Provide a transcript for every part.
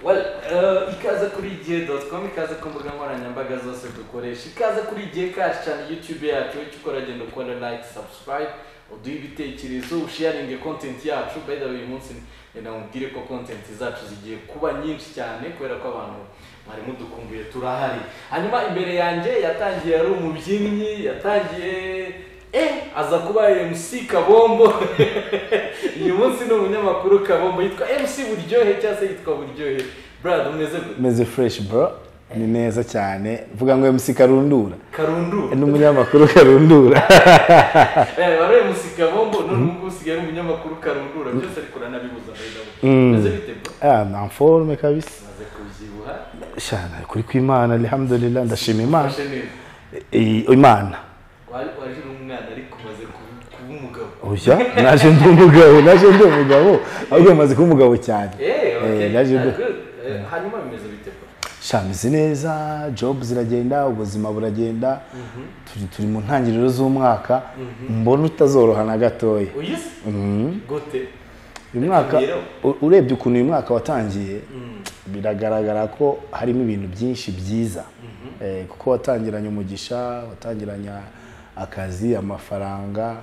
Well, uh, ikaze kuri igihe.com ikaze ku mbuga nkoranyambaga zose dukoresha ikaze kuri igihe kacu cyane youtube yacu icyo ukora genda ukora like subscribe uduhe ibitekerezo usharinge content yacu by the way uyu munsi reka mubwire ko content zacu zigiye kuba nyinshi cyane kubera ko abantu mwari mudukumbuye turahari hanyuma imbere yanjye yatangiye ari umubyinnyi yatangiye eh aza kuba MC Kabombo uyu munsi ni umunyamakuru Kabombo yitwa MC Buryohe cyangwa se yitwa Buryohe brad umeze gute meze fresh bro ni neza cyane vuga ngo MC Karundura karundura ni umunyamakuru Karundura Eh, wari MC Kabombo none ubu ngubu usigaye ari umunyamakuru Karundura byose ariko uranabibuza Mm. umeze bite bro ah na forme kabisa maze kubyibuha shana kuri kw'Imana alhamdulillah ndashima Imana fashe neza Eh, Imana wari waje uri umwana ariko umaze kuba kuba umugabo oya naje ndi umugabo naje ndi umugabo ahubwo maze kuba umugabo cyane Eh, okay. Eh, naje ndi Ah, good. Eh, hanyuma bimeze bite bro shamizi neza job ziragenda ubuzima buragenda turi turi mu ntangiriro z'umwaka mbona utazoroha na gatoya uyizi gute uyu mwaka Rero. u- urebye ukuntu uyu mwaka watangiye biragaragara ko harimo ibintu byinshi byiza Eh, kuko watangiranye umugisha watangiranye akazi amafaranga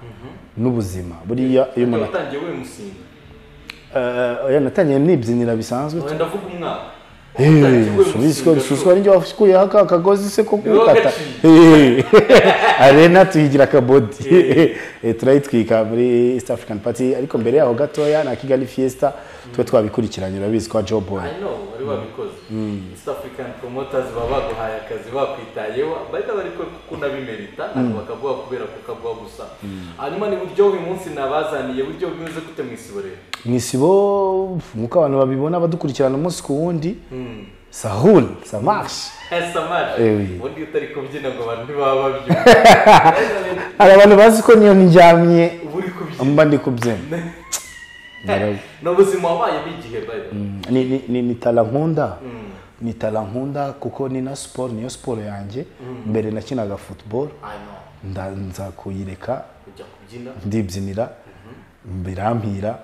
n'ubuzima buriya iyo umuntu watangiye we musinga Eh, oya, natangiye nibyinira bisanzwe wenda vuga umwaka subizwa bisuzwa ninjye wakuyeho aka kagozi se ko Niwe kukata Eh, arena tuyigira akabodi Eh, turayitwika muri east african party ariko mbere yaho gatoya na kigali fiesta tuba twabikurikiranye urabizi kwa joboy I know wari wabikoze East African promoters baba baguhaye akazi bakwitayeho bahita bari ko kunabimerita ntabwo bakaguha kubera kukaguha gusa hanyuma ni buryo uyu munsi nabazaniye buryo bimeze gute mu isibo rero mu isibo nk'uko abantu babibona badukurikirana umunsi ku wundi sahun samashi samaje Eh, oui. ubundi iyo utari kubyina ngo abantu ntibaba babyumva hari abantu bazi ko niyo ndyamye uba uri kubyina mba ndi kubyina Ndarabye. ni ubuzima wabayemo igihe bayo ni, ni, ni, ni tala nkunda ni tala nkunda kuko ni na siporo niyo siporo yanjye mbere nakinaga football nda- nza kuyireka kujya kubyina ndibyinira birampira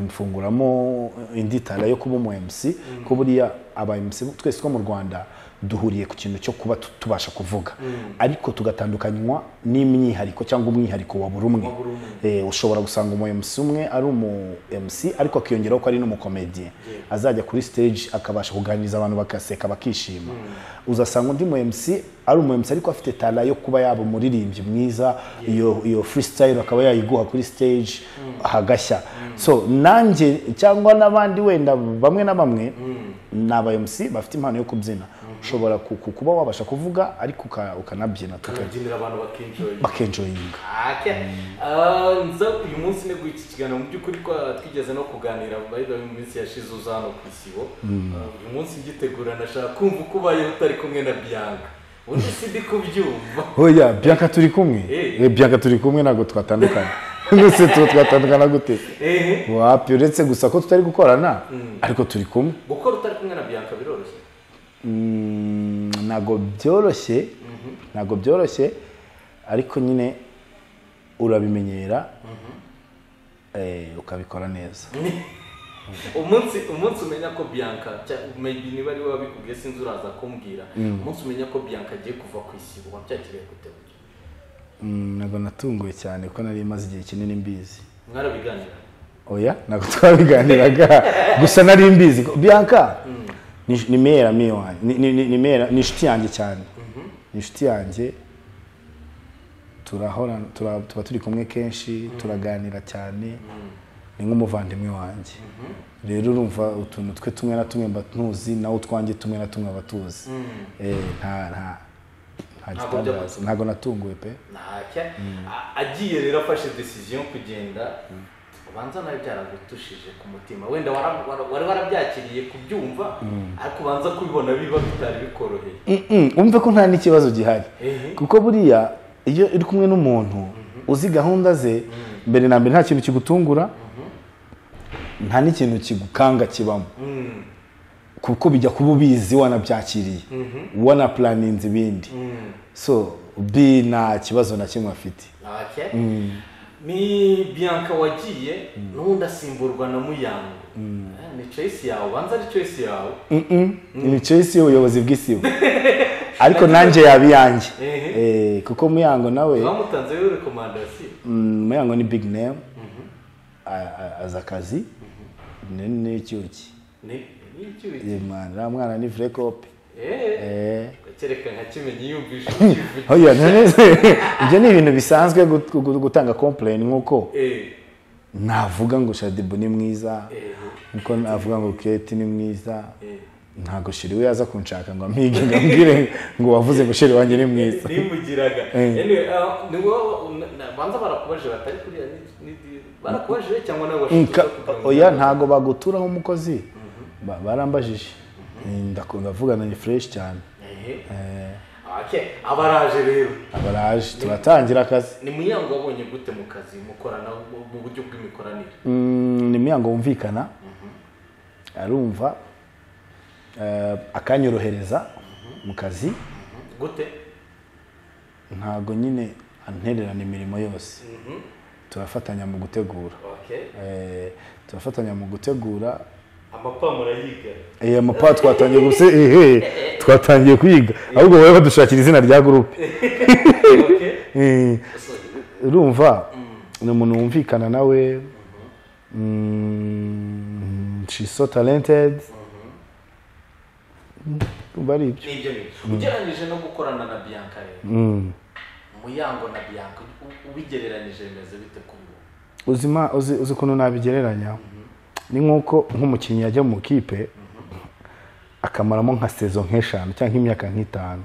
mfunguramo indi tala yo kuba umu MC ko buriya aba MC twese two mu Rwanda duhuriye ku kintu cyo kuba tu- tubasha kuvuga ariko tugatandukanywa n'imyihariko cyangwa umwihariko wa buri umwe buri umwe. Eh, ushobora gusanga umu MC umwe ari umu MC ariko akiyongeraho ko ari n'umukomediye azajya kuri stage akabasha kuganiriza abantu bagaseka bakishima uzasanga undi mu MC ari umu MC ariko afite tala yo kuba yaba umuririmbyi mwiza iyo iyo freestyle akaba yayiguha kuri stage hagashya so nanjye cyangwa n'abandi wenda bamwe na bamwe ni aba MC bafite impano yo kubyina ushobora ku- ku- kuba wabasha kuvuga ariko uka- ukanabyina tuka- ukabyinira abantu bakinjoye bakenjoyinga Ake. Ah, nza uyu munsi neguye iki kiganiro mu by'ukuri ko twigeze no kuganira by the way mu minsi yashize uza hano ku isibo Ah, uyu munsi ngitegura nashaka kumva uko ubayeho utari kumwe na bianca undi si ndi kubyumva oya bianca turi kumwe Eh. Eh, bianca turi kumwe ntabwo twatandukana gusa tuba twatandukana gute ehe wapi uretse gusa ko tutari gukorana ariko turi kumwe gukora utari kumwe na bianca biroroshye Mm, ntabwo byoroshye ntabwo byoroshye ariko nyine urabimenyera eh, ukabikora neza umunsi umunsi umenya ko bianca cya- maybe niba ari we wabikubwiye sinzi uraza kumbwira umunsi umenya ko bianca agiye kuva ku isibo wabyakiriye gute Mm, ntabwo natunguwe cyane kuko nari maze igihe kinini mbizi mwarabiganira oya ntabwo twabiganiraga gusa nari mbizi bianca ni ni mera mi wanjye ni- ni- ni- ni mera ni inshuti yanjye cyane ni inshuti yanjye turahora tura- tuba turi kumwe kenshi turaganira cyane ni nk'umuvandimwe wanjye rero urumva utuntu twe tumwe na tumwe mba ntuzi nawe utwanjye tumwe na tumwe aba tuzi Eh, nta nta nta Ntabwo gitangaza ntabwo natunguwe pe ntacya A- agiye rero afashe decision yo kugenda ubanza nawe byaragutushije ku mutima wenda wara- wara- wari warabyakiriye kubyumva ariko ubanza kubibona biba bitari bikoroheye Mm-mm, umve ko nta n'ikibazo gihari Ehe. kuko buriya iyo uri kumwe n'umuntu uzi gahunda ze mbere na mbere nta kintu kigutungura nta n'ikintu kigukanga kibamo kuko bijya kuba ubizi wanabyakiriye wanapulaninze ibindi so bi nta kibazo na kimwe afite ntacya ni bianca wagiye n'ubundi asimburwa na muyango ni choice yawe ubanza ari choice yawe ni choice y'ubuyobozi bw'isibo ariko nanjye yaba iyanjye Ehe. Eh, kuko muyango nawe bamutanzeho rekomandasiyo mm, muyango ni big name A- a- azi akazi ni- n'icyuki ni ni icyuzi Eh, mwana uriya mwana ni vure kope eee Eh. kereka nka kimenyi yumvisha ikivugira Oya, none se, ibyo ni ibintu bisanzwe gut- gut- gutanga complain nk'uko eee navuga ngo shadibu ni mwiza eee nkuko navuga ngo keti ni mwiza eee ntabwo shiri we yaza kunshaka ngo amwige ngo ambwire ngo wavuze ngo shiri wanjye ni mwiza nimugiraga Eh. Anyway, ah, ni wowe na- banza barakubaje batari kuriya ni- ni- ni- barakubaje cyangwa nawe Nka- washutswe kugira ngo- oya ntabwo baguturaho umukozi Ba- barambajije ndakunda avugana ni fureshi cyane Ehe. Eh, Okay, abaraje rero abaraje turatangira akazi ni muyango wabonye gute mu kazi mukorana mu mu buryo bw'imikoranire Mm, ni muyango wumvikana arumva eh, akanyorohereza mu kazi gute ntabwo nyine antererana imirimo yose turafatanya mu gutegura Okay. Eh, turafatanya mu gutegura amapamuro yiga Eh, amapa twatangiye gusa ehe twatangiye kwiga ahubwo wowe badushakira izina rya gurupe Okay. Eh, So, urumva ni umuntu wumvikana nawe Mm, she's so talented Mm, urumva ari ibyo ni ibyo bintu ugereranyije no gukorana na bianca rero Mm. muyango na bianca u- ubigereranyije bimeze bite ku ubu uzima uzi uzi ukuntu nabigereranya ni nk'uko nk'umukinnyi yajya mu kipe akamaramo nka sezo nk'eshanu cyangwa nk'imyaka nk'itanu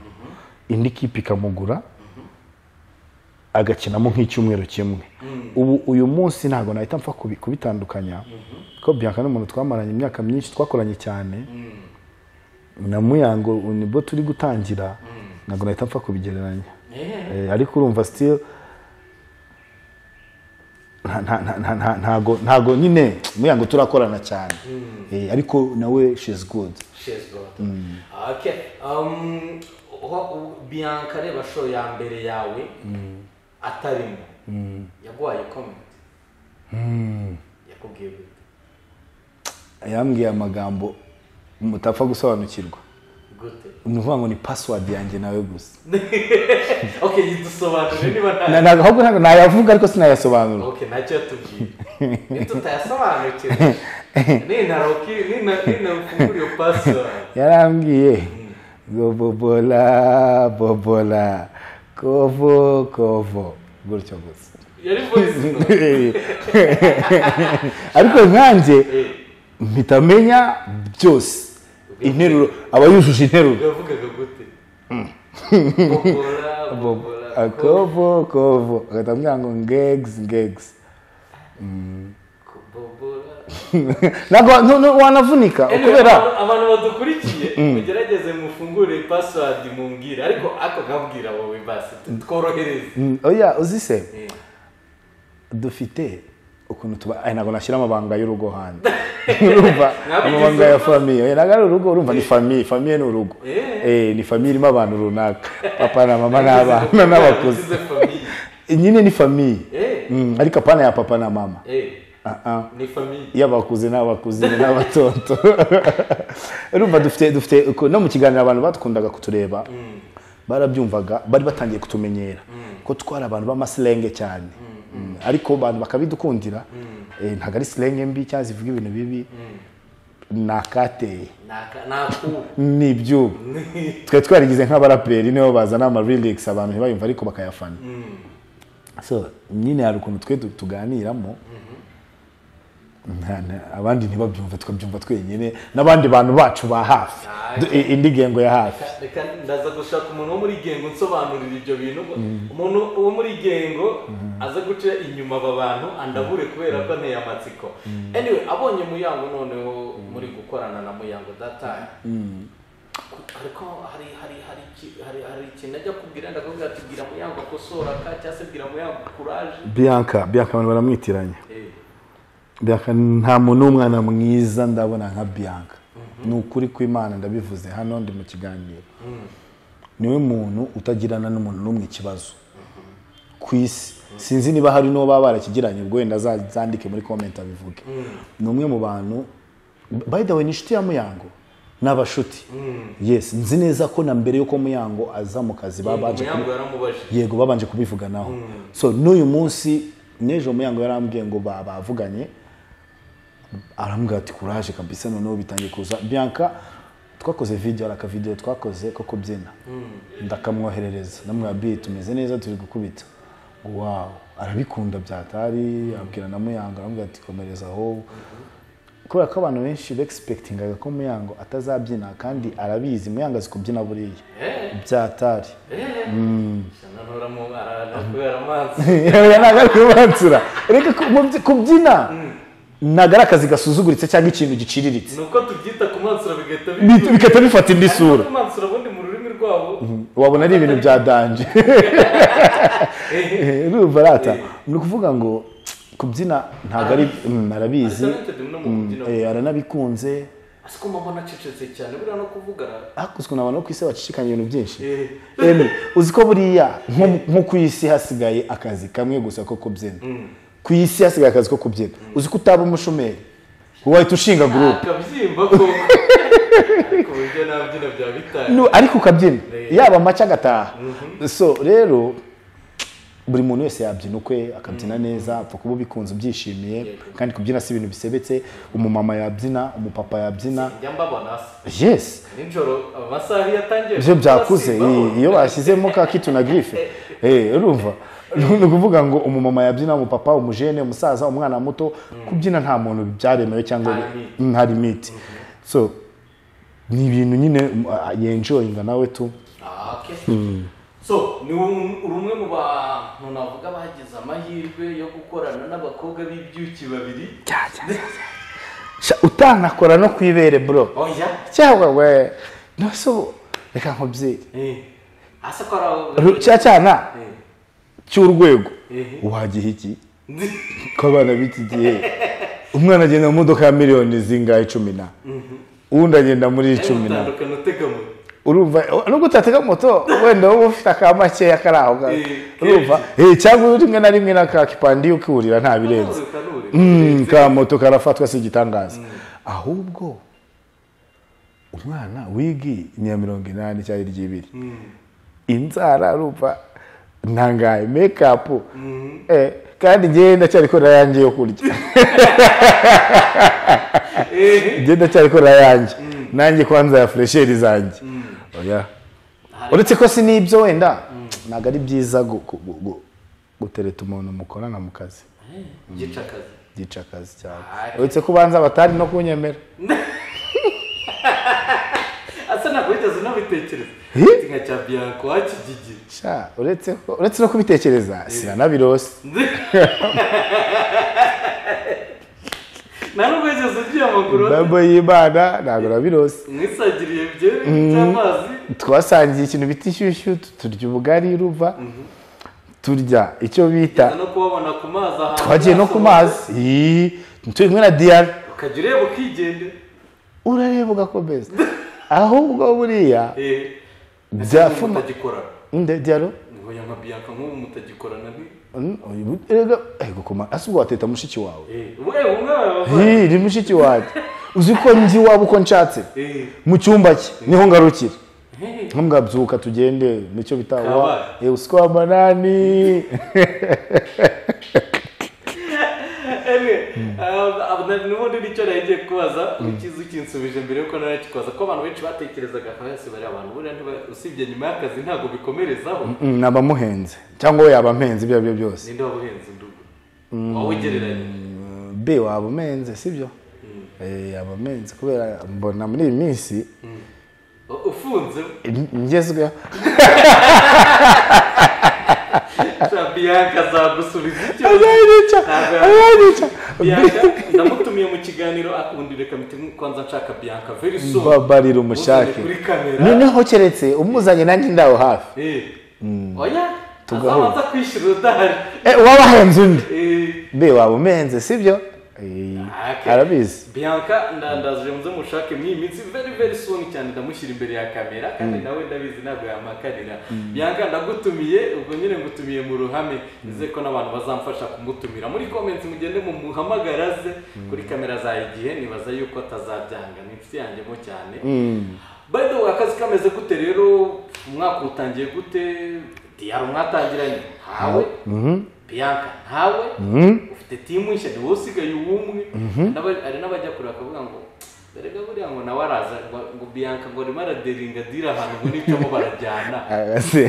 indi kipe ikamugura agakinamo nk'icyumweru kimwe ubu uyu munsi ntabwo nahita mpfa kubi- kubitandukanya kuko bianca n'umuntu twamaranye imyaka myinshi twakoranye cyane na muyango nibwo turi gutangira ntabwo nahita mpfa kubigereranya Eh, Eh, ariko urumva still nta- nta- nta- nta- nta- ntago ntago nyine muyango turakorana cyane Eh, ariko nawe she's good she's God. Okay. Um, ho- u- bianca reba show ya mbere yawe atarimo yaguhaye comment yakubwiye gute? yambwiye amagambo mutapfa gusobanukirwa gute ni ukuvuga ngo ni password yanjye nawe gusa okay yidusobanurire niba nta Na- na- ahubwo ntabwo nayavuga ariko sinayasobanura okay ntacyo yatubwiye iyo tutayasobanukira nintaroki ninafungura iyo password yarambwiye ngo bobola bobola kovo kovo gutyo gusa yari voice note ariko nkanjye mpita amenya byose interuro aba yujuje interuro yavugaga gute bokora bokora ko akovo kovo agahita ambwira ngo ngegs ngegs bokora ntabwo wa- no- no, wanavunika kubera abantu badukurikiye mugerageze mufungure password mumbwire ariko ako gabwira wowe basi tworohereze Mm, oya uzise Eh. dufite ukuntu tuba aya ntabwo nashyira amabanga y'urugo hanze urumva Ntabwo amabanga ugeze ya famiye oya ntabwo ari urugo urumva ni famiye famiye ni urugo Eh. Eh, ni famiye irimo abantu runaka papa na mama n'abana Nagize- n'abakuze nagize famille. nyine ni famiye Eh, Mm, ariko apana ya papa na mama eh, Ah, ah. ni famille y'abakuze n'abakuzine n'abatonto urumva dufite dufite uko- no mu kiganiro abantu bakundaga kutureba barabyumvaga bari batangiye kutumenyera ko twari abantu b'amasilenge cyane Mm, ariko abantu bakabidukundira Eh, ntabwo ari silenge mbi cyangwa zivuga ibintu bibi ni akateye Naka- nakubu ni ibyubu twari twarigize nk'abaraperi nibo bazana ama lyrics abantu ntibayumva ariko bakayafana so nyine hari ukuntu twe tu- tuganiramo Nta- nta- abandi ntibabyumve tukabyumva twenyine n'abandi bantu bacu ba hafi Ah, Du- i- indi gengo ya hafi Reka- reka ndaza gushaka umuntu wo muri gengo unsobanurira ibyo bintu umuntu wo muri gengo aza guca inyuma aba bantu andabure kubera ko anteye amatsiko anyway abonye muyango noneho muri gukorana na muyango dataye ariko hari hari hari iki- hari hari ikintu ajya kubwira ndakubwira ati bwira muyango akosora ka cyangwa se bwira muyango kuraje bianca bianca abantu baramwitiranya Eh, bianca nta muntu w'umwana mwiza ndabona nka bianca ni ukuri kw'imana ndabivuze hano ndi mu kiganiro niwe muntu utagirana n'umuntu n'umwe ikibazo ku isi sinzi niba hari n'uwo baba barakigiranye ubwo wenda azandike muri komenti abivuge ni umwe mu bantu by the way ni inshuti ya muyango ni abashuti yes nzi neza ko na mbere y'uko muyango aza mu kazi babanje Muyango yaramubajije yego babanje kubivuganaho so n'uyu munsi n'ejo muyango yarambwiye ngo ba- bavuganye arambwira ati kuraje kabisa noneho bitangiye kuza bianca twakoze video hari akavidewo twakoze ko kubyina ndakamwoherereza namwira bi tumeze neza turi gukubita ngo wawu arabikunda byatari abwira na muyango arambwira ati komereza aho kubera ko abantu benshi begisipekitingaga ko muyango atazabyina kandi arabizi muyango azi kubyina buriya Eh, byatari eh. Sana nuramu- ara- kubera amazi oya ntabwo ari kubibansura reka ku- mu byi- kubyina ntabwo ari akazi gasuzuguritse cyangwa ikintu giciriritse ni uko tubyita kumansura bigahita Bi- bigahita bifata indi sura kumansura ubundi mu rurimi rwabo wabona ari ibintu bya danje Eh, urumva rata ni ukuvuga ngo kubyina ntabwo ari mm, arabizi talented no mu kubyina Eh, aranabikunze ese ko mama nacecetse cyane buriya no kuvuga ara- hakozwe n'abantu bo ku isi bacicikanya ibintu byinshi Eh, Emwe, uzi ko buriya nko nko ku isi hasigaye akazi kamwe gusa ko kubyina ku isi hasigaye akazi ko kubyina uzi ko utaba umushomeri wahita ushinga gurupe akabyimba ko ariko uburyo nabyina bya bitari Nu- ariko ukabyina Rero. yaba amaca agataha so rero buri muntu wese yabyina ukwe akabyina neza apfa kuba ubikunze ubyishimiye Yego. kandi kubyina si ibintu bisebetse umumama yabyina umupapa yabyina njya mbabona se yes nijoro amasaha iyo atangiye ibyo kuba byakuze simbabona. iyo bashyizemo ka kitu na girife urumva ni ukuvuga ngo umumama yabyina umupapa umujene umusaza umwana muto kubyina nta muntu byaremewe cyangwa Nta Mm, hari imiti so ni ibintu nyine mm, ah, yenjoyinga nawe tu Ah, okay. so ni um- uri umwe mu bantu navuga bagize amahirwe yo gukorana n'abakobwa b'ibyuki babiri Sha, utanakora no ku ibere bro oya cyangwa we nose ubu reka nkubwire Eh, asa ko ari Ru- abakobwa cya cyana cy'urwego Ehe. wagiha iki ko abana b'iki gihe umwana agenda mu modoka ya miliyoni zingahe cumi na uwundi agenda muri cumi na utandukana utegamuye urumva nubwo utatega moto wenda wowe ufite aka makeya kari aho ngaho Eh, urumva Eh, cyangwa rimwe na rimwe n'aka kipandi ukihurira nta birenze Kanure, Mm, ka moto karafatwa si igitangaza ahubwo umwana wigi ni iya mirongo inani cyangwa iry'ibiri inzara urumva ntangaye mekapu Eh, kandi njyewe ndacyari korera yanjye yo kurya Eh, njyewe ndacyari korera yanjye nanjye kwanza ya furesheri zanjye oya uretse ko si n'ibyo wenda ntabwo ari byiza gu- gu- gu- gu- gutereta umuntu mukorana mu kazi gica akazi byica akazi cyane Ari. uretse ko ubanza batari no kunyemera asa ntabwo wigeze unabitekereza Eh? Ati nka cya bianco wakigigiri Sha, uretse ko- uretse no kubitekereza sinanabirose nta nubwo wigeze ugiye amaguru ndabo y'imana ntabwo nabirose mwisagiriye byeri by'amazi twasangiye ikintu bita inshyushyu tu- turya ubugari ruva turya icyo bita no kubabona ku mazi ahantu twagiye no ku mazi Ii, turi kumwe na diyana ukajya ureba ukigenda urareba ugakomeza ahubwo buriya byafuna mutagikorana nde diyaro ngo ya mabiyanka nk'ubu mutagikorana ni Mm, uyu- erega ego kuma asa ubwo wateta mushiki wawe Eh, we umwe wawe Ii, ni mushiki wanjye uzi ko njye iwabo uko nshatse mu cyumba cye niho ngarukira ntumwabyuka tugende nicyo bita Kabaye. wa eh, usiko w'amanani nubundi nicyo nari ngiye kubaza ukiza ukinsubije mbere yuko narakikubaza ko abantu benshi batekerezaga nka yose bari abantu buriya ntiba- usibye nyuma y'akazi ntabwo bikomerezaho Mm, ni abamuhenze cyangwa we yaba ampenze ibyo ari byo byose ninde wabuhenze ndugu wowe ugereranya Mm, b waba umenze sibyo Eh, yaba amenze kubera mbona muri iyi minsi U- ufunze in- ngezweho biyanka azagusubiza icyo azayica Ntabwo azayica Bianca ndamutumiye mu kiganiro akunda reka mite kwanza nshaka Bianca very soon babarira umushake Uzane kuri kamera. noneho keretse umuzanye nanjye ndaho hafi Eh. oya Tugahura. azabanza kwishyura udahari Eh, wabahenze undi Eh, b waba umenze sibyo Eh, Okay. arabizi bianca ndandazije muze mushake mw'iyi minsi very very soon cyane ndamushyira imbere ya kamera kandi nawe ndabizi ntabwo yamakarira bianca ndagutumiye ubwo nyine ngutumiye mu ruhame nizeye ko n'abantu bazamfasha kumutumira muri comments mugende mumuhamagara ze kuri kamera za igihe nibaza yuko atazabyanga ni inshuti yanjyemo cyane Mm. by the way akazi kameze gute rero umwaka utangiye gute diyaro mwatangiranye ntawe Mhm. bianca ntawe Mhm. ufite timu nshya ni wowe usigaye uw'umwe N'aba- hari n'abajya kure bakavuga ngo erega buriya ngo nawe araza ngo ngo bianca ngo arimo araderinga dira ahantu ngo n'icamo barajyana Arase.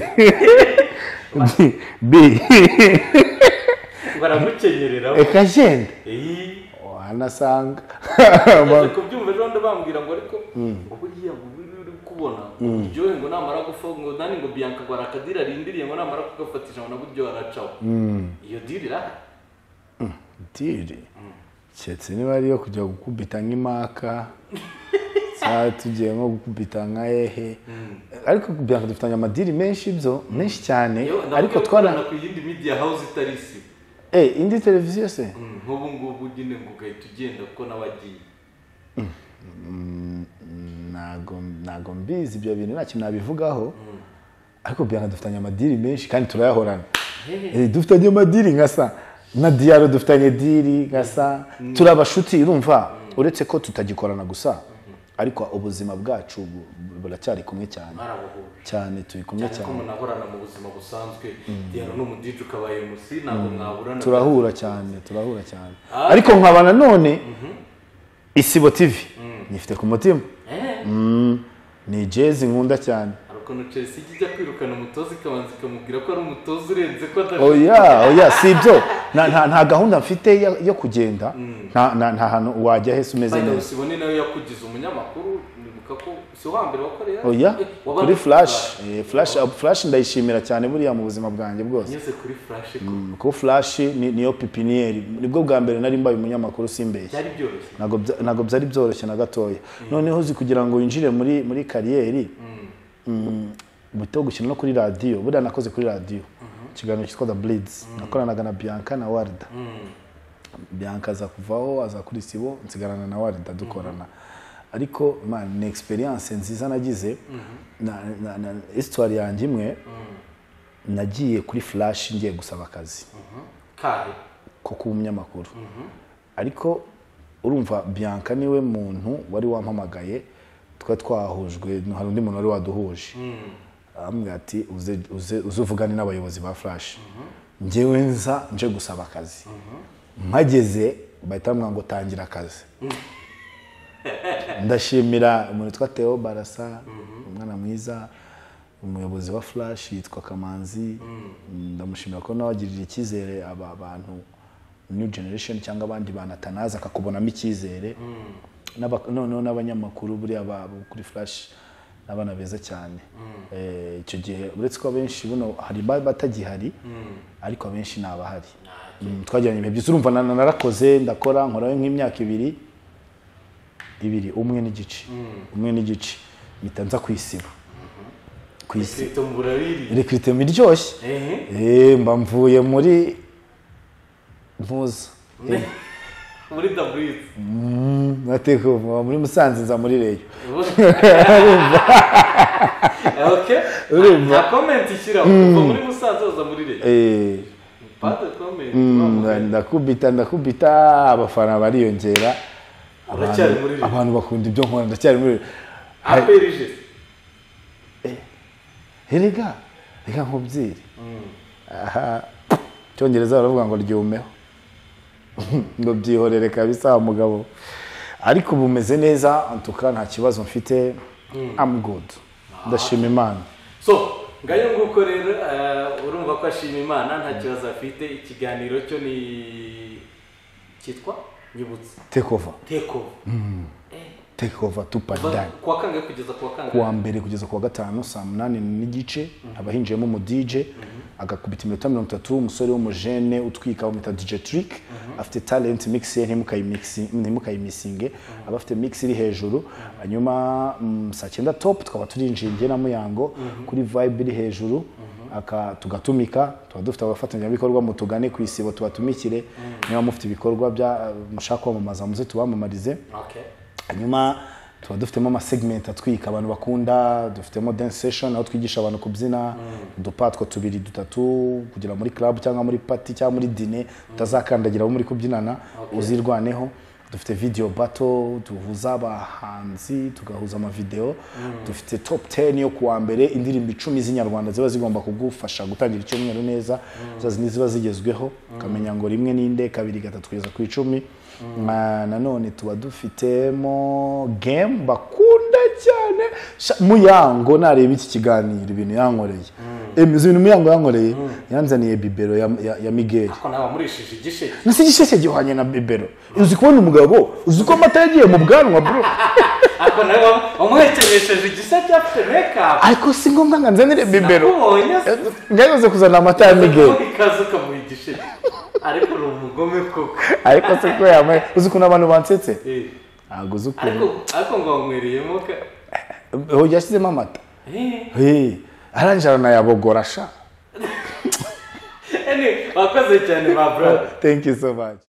B- B. baramukenyereraho Eka jenda. iyi Wanasanga. yaje kubyumva ejo bundi bambwira ngo ariko buriya ngo buri uri kubona uryohe ngo namara gupfa ngo nani ngo bianca ngo hari akadira arindiriye ngo namara kugafatisha ngo nabwo uryohe aracaho iyo dira irahari Diri. Keretse niba ariyo kujya gukubita nk'imaka. Saa tugiye nko gukubita nka hehe. Ariko kugira ngo dufitanye amadiri menshi byo, menshi cyane. Yo, nabwo Ariko iyo twara ukorana ku yindi media house itari isi eh indi televiziyo se? Mm, nk'ubu ngubu nyine ngo ugahita ugenda kuko nabagiye ntago ntago mbizi ibyo bintu nta kintu nabivugaho ariko biyanka dufitanye amadiri menshi kandi turayahorana Eh, dufitanye amadiri nkasa na diyaro dufitanye diri nkasa turi abashuti urumva uretse ko tutagikorana gusa ariko ubuzima bwacu bu- bu- buracyari kumwe cyane mwarabuhuje cyane turi kumwe cyane ko cyane munahorana mu buzima busanzwe diyaro ni umudije ukabaye musi ntabwo mwaburana turahura cyane turahura cyane ariko nkaba nanone isibo tivi nyifite ku mutima Eh, ni jezi nkunda cyane hari ukuntu chelsea ijya ijya kwirukana umutoza ikabanza ikamubwira ko ari umutoza urenze ko adafite oya oya si ibyo nta nta- nta gahunda mfite yo- yo kugenda nta nta- nta hantu wajya hese umeze Final neza Sibone nawe yakugize umunyamakuru nibuka ko si uwa mbere wakoreye oya Eh, wabaye kuri uri flash eh, flash flash ndayishimira cyane buriya mu buzima bwanjye bwose nyuze kuri flash ko Mm, kuko flash ni- niyo pipiniyeri nibwo bwa mbere nari mbaye umunyamakuru simbeshye byari byoroshye ntabwo bya- ntabwo byari byoroshye na gatoya noneho uzi kugira ngo winjire muri muri kariyeri mm, buto gukina no kuri radiyo buriya nakoze kuri radiyo ikiganiro cyitwa the blitz nakoranaga na bianca na warda bianca aza kuvaho aza kuri sibo nsigarana na warda dukorana ariko man ni experience nziza nagize na, na, na histoire yanjye imwe nagiye kuri flash ngiye gusaba akazi kahe ko kuba umunyamakuru ariko urumva bianca niwe muntu wari wampamagaye twari twahujwe hari undi muntu wari waduhuje arambwira ati uze uze uze uvugane n'abayobozi ba flash njyewe nza nje gusaba akazi mpageze bahita bamwira ngo tangira akazi ndashimira umuntu witwa Theo barasa umwana mwiza umuyobozi wa flash yitwa kamanzi ndamushimira ko nawe agirira icyizere aba bantu new generation cyangga abandi banatanaza akakubonamo icyizere N'aba- noneho n'abanyamakuru buriya ba- bo kuri flash n'abana beza cyane Eh, icyo gihe uretse ko abenshi buno hari ba- batagihari ariko abenshi ni abahari Mm, twagiranye ibihe byiza urumva na- narakoze ndakora nkorayo nk'imyaka ibiri ibiri umwe n'igice umwe n'igice mpita nza kwisiba kwisiba sito mburabiri rekwitema iryoshye eh Eh, mba mvuye muri mpuza muri the breeze nateka muri musanze nza muri reyo okay Urumva? nta comment ishyiraho kuva muri musanze uza muri leta Eh, pas de comment mm, wa muntu. ndakubita ndakubita abafana bariyongera Abantu- Uracyari muri reyo? abantu bakunda ibyo nkora ndacyari muri reyo aperije erega reka nkubwire aha icyongereza baravuga ngo ryumeho ngo byihorere kabisa wa mugabo ariko ubu umeze neza antuka nta kibazo mfite amu gudu ndashima imana so ngayo nguko rero eh, urumva ko ashima imana nta kibazo afite ikiganiro cyo ni cyitwa nyibutse tekova tekova take over tupac dan ku wa kangahe kugeza ku wa kangahe kuwa mbere kugeza kuwa gatanu saa munani n'igice haba hinjiyemo umudije agakubita iminota mirongo itatu umusore w'umujene utwika bamwita dj trick afite talent mix ye ntimukayimixi- ntimukayimisinge aba afite mix iri hejuru hanyuma mm, saa cyenda top tukaba turinjiye njye na muyango kuri vibe iri hejuru aka tugatumika tuba dufite abafatanyabikorwa mutugane ku isibo tubatumikire niba mufite ibikorwa bya mushaka kwamamaza muze tubamamarize okay hanyuma tuba dufitemo amasegmenti atwika abantu bakunda dufitemo dance session aho twigisha abantu kubyina udupatwo tubiri dutatu kugira muri club cyangwa muri party cyangwa muri dine tutazakandagiraho muri kubyinana uzirwaneho dufite video battle duhuza abahanzi tugahuza amavideo dufite top 10 yo kuwa mbere indirimbo icumi z'inyarwanda ziba zigomba kugufasha gutangira icyumweru neza za zindi ziba zigezweho ukamenya ngo rimwe n'inde kabiri gatatu kugeza ku icumi Ah, nanone tuba dufitemo game bakunda cyane Sha- muyango nareba iki kiganiro ibintu yankoreye Em, izi bintu muyango yankoreye yanzaniye bibero ya, ya, ya migeri ko nawe wamurishije igisheke nasi igisheke gihwanye na bibero uzi kubona umugabo uzi ko amata yagiye mu bwanwa bro ariko nawe wamu- wamuhekenyesheje igiseke afite mekapu ariko si ngombwa ngo anzanire bibero nakubonye se ngayoze kuzana amata ya migeri Ubundi ikaze ukamuha igisheke ariko uri umugome koko ariko se ko yambaye uzi ukuntu abantu bansetse Eh, ntabwo uzi ukuntu ariko ariko ngo wanywereyemo ka Eh, yashyizemo amata Eh, Hey, arangije aranayabogorasha ene, wakoze cyane ba brother thank you so much